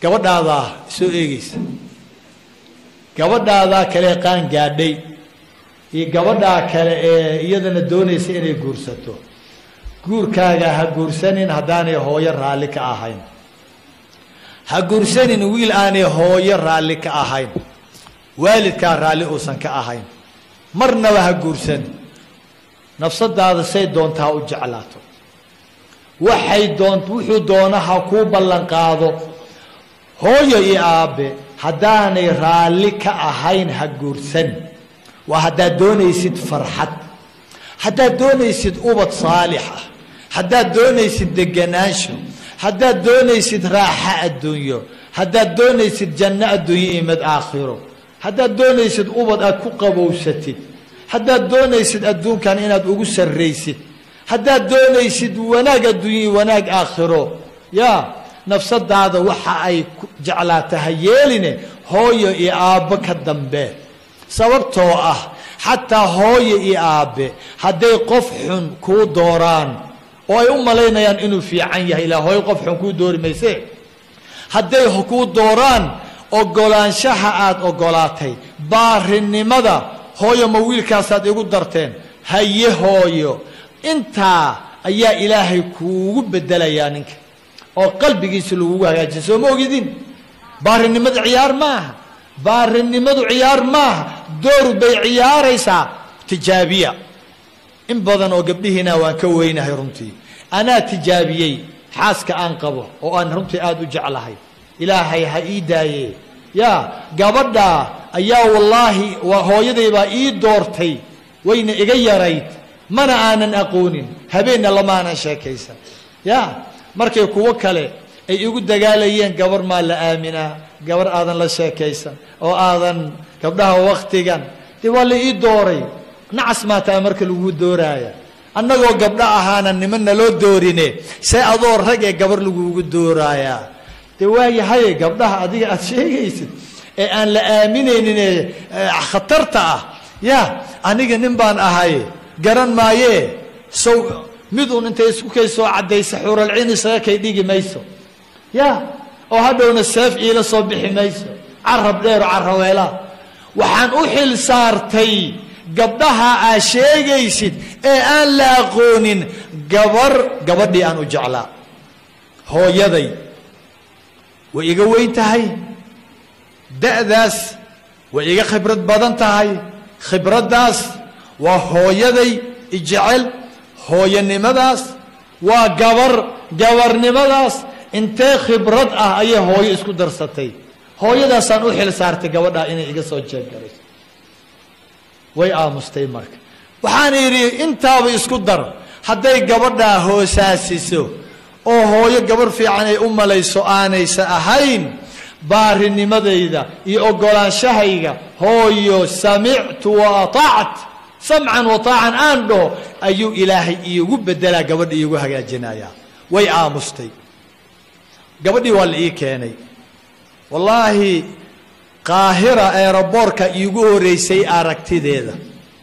gabadhaadaa soo eegeysa gabadhaadaa kale qaan gaadhay iyo gabadhaa kale ee iyadana doonaysa inay guursato guurkaaga ha guursanin haddaanay hooyo raalli ka ahayn ha guursanin wiil aanay hooyo raalli ka ahayn waalidkaa raalli uusan ka ahayn marnaba ha guursanin nafsadaada say doontaa u jeclaato waxay doon wuxuu doona ha kuu ballan qaado hooyo iyo aabbe haddaanay raalli ka ahayn ha guursanin waa haddaad doonaysid farxad haddaad doonaysid ubad saalix ah haddaad doonaysid deganaansho haddaad doonaysid raaxa adduunyo haddaad doonaysid janno adduunyo iyo mid aakhiro haddaad doonaysid ubad aad ku qabowsatid haddaad doonaysid adduunkan inaad ugu sarraysid haddaad doonaysid wanaag adduunyo iyo wanaag aakhiro yaa nafsadaada waxa ay jeclaata ha yeeline hooyo iyo aabbo ka dambe sababtoo ah xataa hooyo iyo aabbe hadday qof xun kuu dooraan oo ay u malaynayaan inuu fiican yahay ilaa hooyo qof xun kuu doori mayse hadday kuu dooraan ogolaanshaha aada ogolaatay baarinimada hooyo ma wiilkaasaad igu darteen haye hooyo intaa ayaa ilaahay kuugu bedelayaa ninka oo qalbigiisa lagugu hagaajiya soo ma ogidin baarinimadu ciyaar maaha baarinimadu ciyaar maaha door bay ciyaaraysaa tijaabiya in badan oo gabdhihiina waan ka weynahay runtii anaa tijaabiyey xaaska aan qabo oo aan runtii aada u jeclahay ilaahay ha ii daaye yaa gabadha ayaa wallaahi hooyaday baa ii doortay wayna iga yarayd mana aanan aqoonin habeenna lamaanan sheekaysan ya markay kuwo kale ay igu dagaalayeen gabar maa la aaminaa gabar aadan la sheekaysan oo aadan gabdhaha waktigan dee waa la ii dooray nacas maataa marka lagu dooraaya annagoo gabdho ahaana niman naloo doorine see adoo rag ee gabar lagugu dooraayaa dee waayahaye gabdhaha adiga aada sheegaysid ee aan la aaminaynin ee khatarta ah ya aniga nin baan ahay garan maayee sow mid uun intay isku kay soo caddaysa xuralcin isaga kay dhigi mayso ya oo hadhowna seef iila soo bixi mayso carab dheero caraweela waxaan u xil saartay gabdhaha aa sheegaysid ee aan la aqoonin gabar gabadhii aan u jeclaa hooyaday way iga weyn tahay da'daas way iga khibrad badan tahay khibraddaas waa hooyaday ijecel hooyanimadaas waa gabar gabarnimadaas intee khibrad ah ayay hooyo isku darsatay hooyadaasaan u xil saartay gabadhaa inay iga soo jeeggarayso way aamustay marka waxaan idhi intaaba isku dar hadday gabadhaa hoosaasiso oo hooyo gabarh fiican ay u malayso aanaysa ahayn baarinimadayda iyo ogolaanshahayga hooyo samictu wa ataact samcan wataacan aan dhaho ayuu ilaahay iigu bedelaa gabadha iigu hagaajinayaa way aamustay gabadhii waa la ii keenay wallaahi qaahira eeraboorka iigu horeysay aragtideeda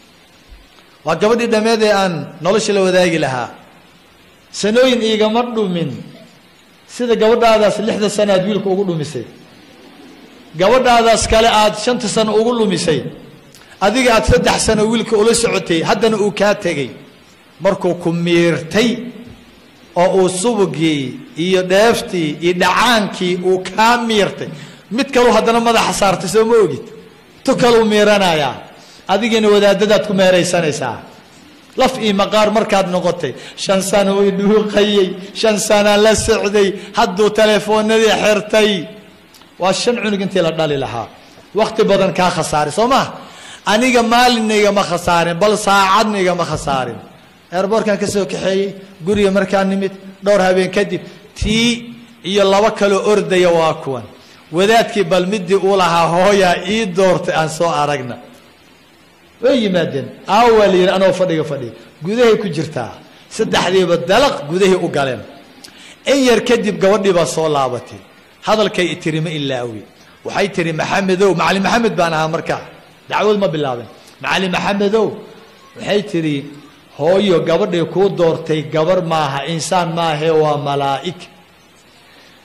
waa gabadhii dhammeed ee aan nolosha la wadaagi lahaa sanooyin iigama dhumin sida gabadhaadaas lixda sano aad wiilka ugu dhumisay gabadhaadaas kale aad shanta sano ugu lumisay adiga aad saddex sano wiilka ula socotay haddana uu kaa tegey markuu ku miirtay oo uu subugii iyo dheeftii iyo dhacaankii uu kaa miirtay mid kaleu haddana madaxa saartay soo ma ogid tu kaluu miiranayaa adigiina wadaadadaad ku meeraysanaysaa laf iyo maqaar markaad noqotay shan sano i dhuuqayey shan sanaan la socday hadduu telefoonadii xirtay waa shan cunug intii la dhali lahaa wakti badan kaa khasaaray soo maa aniga maalinna igama khasaarin bal saacadna igama khasaarin eerboorkan ka soo kaxeeyey guriga markaa nimid dhowr habeen kadib tii iyo laba kaloo ordaya waa kuwan wadaadkii bal midii uu lahaa hooyaa ii doortay aan soo aragna way yimaadeen aawaa la yidhi anoo fadhiga fadhiga gudahay ku jirtaa saddexdiiba dalaq gudahay u galeen in yar kadib gabadhii baa soo laabatay hadalkay tiri ma ilaawi waxay tihi maxamedow macalin maxamed baan ahaa markaa dacwad ma bilaabin macalin maxamedow waxay tidhi hooyo gabadhay kuu doortay gabar maaha insaan maahe waa malaa'ig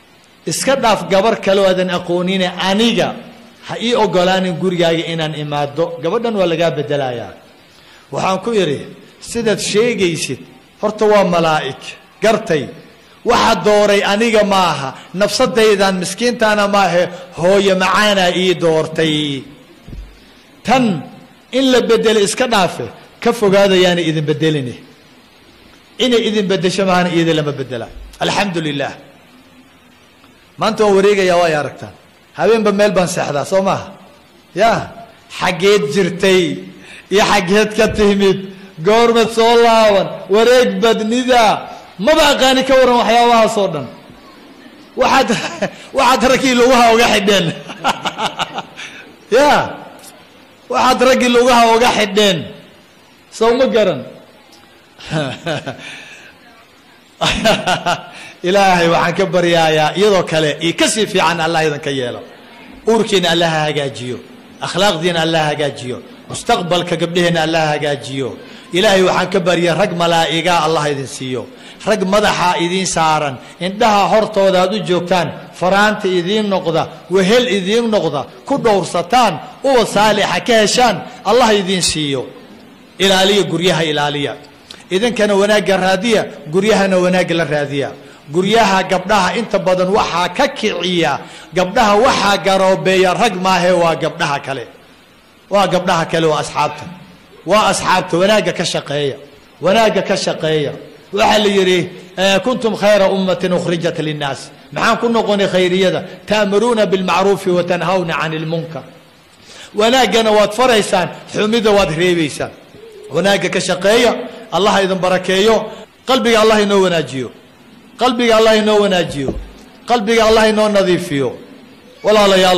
iska dhaaf gabar kaleo aadan aqoonine aniga ha ii ogolaanin gurigaaga inaan imaado gabadhan waa lagaa bedelayaa waxaan ku idhi sidaad sheegaysid horta waa malaa'ig gartay waxa dooray aniga maaha nafsadaydan miskiintaana maahe hooyo macaanaa ii doortay tan in la bedelo iska dhaafe ka fogaadayaana idin bedelini inay idin bedesho maahana iyada lama bedela alxamdu lilah maanta waan wareegayaa waa ay aragtaan habeenba meel baan seexdaa soo maaha ya xaggeed jirtay iyo xaggeed ka timid goormed soo laaban wareeg badnida maba aqaani ka waran waxyaabahaas oo dhan waxaad waxaad raggii lugaha uga xidheen ya waxaad raggii lugaha uga xidheen sow ma garan ilaahay waxaan ka baryaayaa iyadoo kale iyo kasii fiican allah idinka yeelo uurkiina allah ha hagaajiyo akhlaaqdiina allah ha hagaajiyo mustaqbalka gabdhaheenna allah ha hagaajiyo ilaahay waxaan ka barya rag malaa'igaa allah idin siiyo rag madaxa idiin saaran indhaha hortooda aad u joogtaan faraanta idiin noqda wehel idiin noqda ku dhowrsataan uwa saalixa ka heshaan allah idiin siiyo ilaaliya guryaha ilaaliya idinkana wanaagga raadiya guryahana wanaagga la raadiya guryaha gabdhaha inta badan waxaa ka kiciya gabdhaha waxaa garoobeeya rag maahe waa gabdhaha kale waa gabdhaha kale waa asxaabta waa asxaabta wanaagga ka shaqeeya wanaagga ka shaqeeya waxaa la yidhi kuntum khayra ummatin ukhrijat linnaas maxaan ku noqonay khayriyada ta'muruuna bilmacruufi wa tanhawna cani lmunkar wanaaggana waad faraysaan xumida waad reebaysaan wanaagga ka shaqeeya allah idin barakeeyo qalbiga allah inoo wanaajiyo qalbiga allah inoo wanaajiyo qalbiga allah inoo nadiifiyo walaalayaal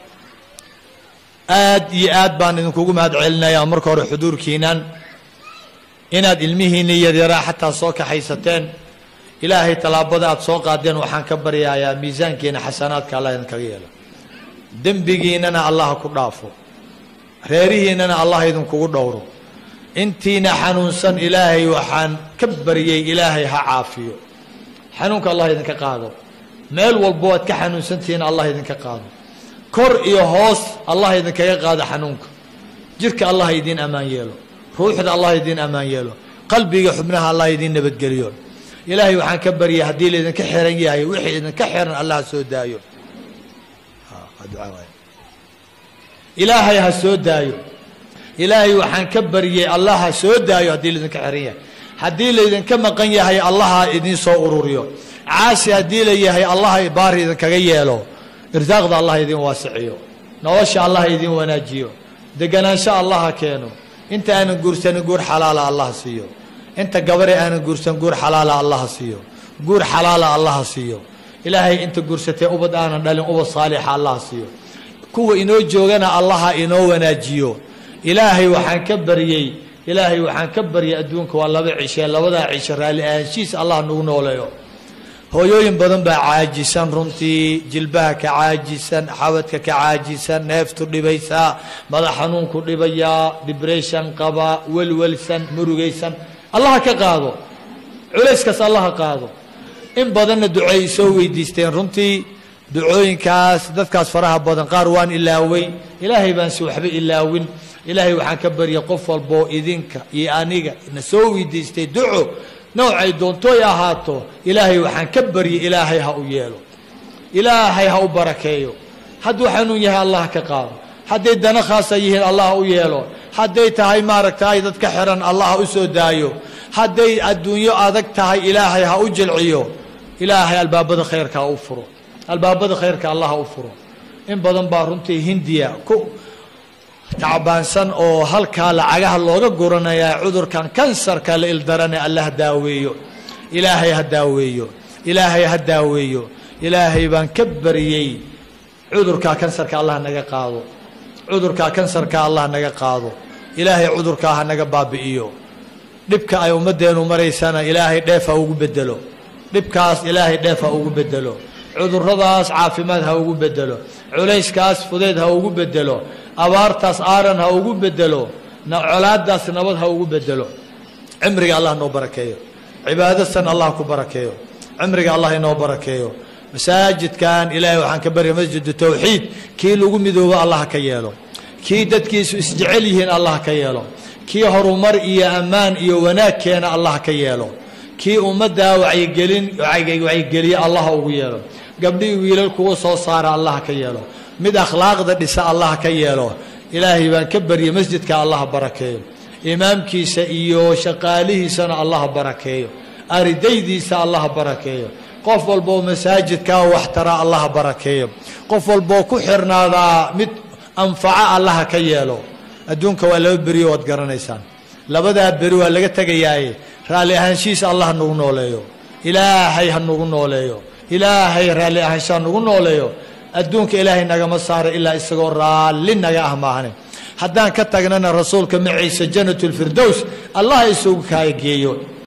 aad iyo aad baan idinkugu mahad celinayaa marka hore xuduurkiinan inaad ilmihiinni yaryaraa xataa soo kaxaysateen ilaahay tallaabada aad soo qaadeen waxaan ka baryayaa miisaankiina xasanaadka allah idinkaga yeelo dembigiinana allah ku dhaafo reerihiinana allah idinkugu dhowro intiina xanuunsan ilaahay waxaan ka baryay ilaahay ha caafiyo xanuunka allah idinka qaado meel walbo aad ka xanuunsantihiin allah idinka qaado kor iyo hoos allah idinkaga qaado xanuunka jirka allah idiin ammaan yeelo ruuxda allah idiin ammaan yeelo qalbiga xubnaha allah idiin nabadgeliyo ilaahay waxaan ka baryay haddii laydinka xiran yahay wixii idinka xiran allah ha soo daayo ilaahay ha soo daayo ilaahay waxaan ka baryay allah ha soo daayo haddii laydinka xiran yahay haddii laydinka maqan yahay allah ha idiin soo ururiyo caasi haddii la yahay allah baari idinkaga yeelo irsaaqda allah idiin waasiciyo nolosha allah idiin wanaajiyo deganaansho allah ha keeno inta aanan guursanin guur xalaala allah siiyo inta gabare aanan guursan guur xalaala allah siiyo guur xalaala allah siiyo ilaahay inta guursatee ubad aanan dhalin ubad saalixa allah siiyo kuwa inoo joogana allaha inoo wanaajiyo ilaahay waxaan ka baryey ilaahay waxaan ka baryay adduunka waa laba cishe labadaa cisho raalli ahaanshihiis allah nagu nooleeyo hooyooyin badan baa caajisan runtii jilbaha ka caajisan xabadka ka caajisan neeftu dhibaysaa madax xanuunku dhibayaa dibression qaba welwelsan murugaysan allaha ka qaado culayskaas allaha qaado in badanna duceey soo weydiisteen runtii ducooyinkaas dadkaas faraha badan qaar waan ilaaway ilaahay baan si waxba ilaawin ilaahay waxaan ka baryay qof walboo idinka iyo aniga na soo weydiistay duco noocay doontooy ahaato ilaahay waxaan ka baryay ilaahay ha u yeelo ilaahay ha u barakeeyo hadduu xanuun yahay allah ka qaado hadday dana khaasa yihiin allah ha u yeelo hadday tahay maaragtay dadka xiran allah ha u soo daayo hadday adduunyo adag tahay ilaahay ha u jilciyo ilaahay albaabada khayrka ha u furo albaabada khayrka allah ha u furo in badan baa runtii hindiya ku tacbaansan oo halkaa lacagaha looga guranayaa cudurkan kansarka la ildarane allah daaweeyo ilaahay ha daaweeyo ilaahay ha daaweeyo ilaahay baan ka baryey cudurkaa kansarka allah naga qaado cudurkaa kansarka allah naga qaado ilaahay cudurkaa ha naga baabi'iyo dhibka ay ummaddeenu maraysana ilaahay dheef ha ugu bedelo dhibkaas ilaahay dheef ha ugu bedelo cuduradaas caafimaad ha ugu bedelo culayskaas fudeed ha ugu bedelo abaartaas aaran ha ugu bedelo colaadaas nabad ha ugu bedelo cimriga allah noo barakeeyo cibaadasan allah ku barakeeyo cimriga allah inoo barakeeyo masaajidkan ilaahay waxaan ka barya masjidu tawxiid kii lagu midoobo allah ka yeelo kii dadkiisu isjecel yihiin allah ka yeelo kii horumar iyo ammaan iyo wanaag keena allah ka yeelo kii ummaddaa wacyigelin wacyigeliye allah ugu yeelo gabdhihii wiilal kugu soo saara allah ka yeelo mid akhlaaqda dhisa allah ka yeelo ilaahay baan ka baryay masjidka allah barakeeyo imaamkiisa iyo shaqaalihiisana allah barakeeyo aridaydiisa allah barakeeyo qof walboo masaajidkaa waxtara allah barakeeyo qof walboo ku xirnaadaa mid anfaco allaha ka yeelo adduunka waa laba beriyo waad garanaysaan labadaa beri waa laga tegayaaye raalli ahaanshihiisa allah ha nagu nooleeyo ilaahay ha nagu nooleeyo ilaahay raalli ahaansha ha nagu nooleeyo adduunka ilaahay nagama saaro ilaa isagoo raalli naga ah maahne haddaan ka tagnana rasuulka maciise janatulfirdows allah isugu kaageeyo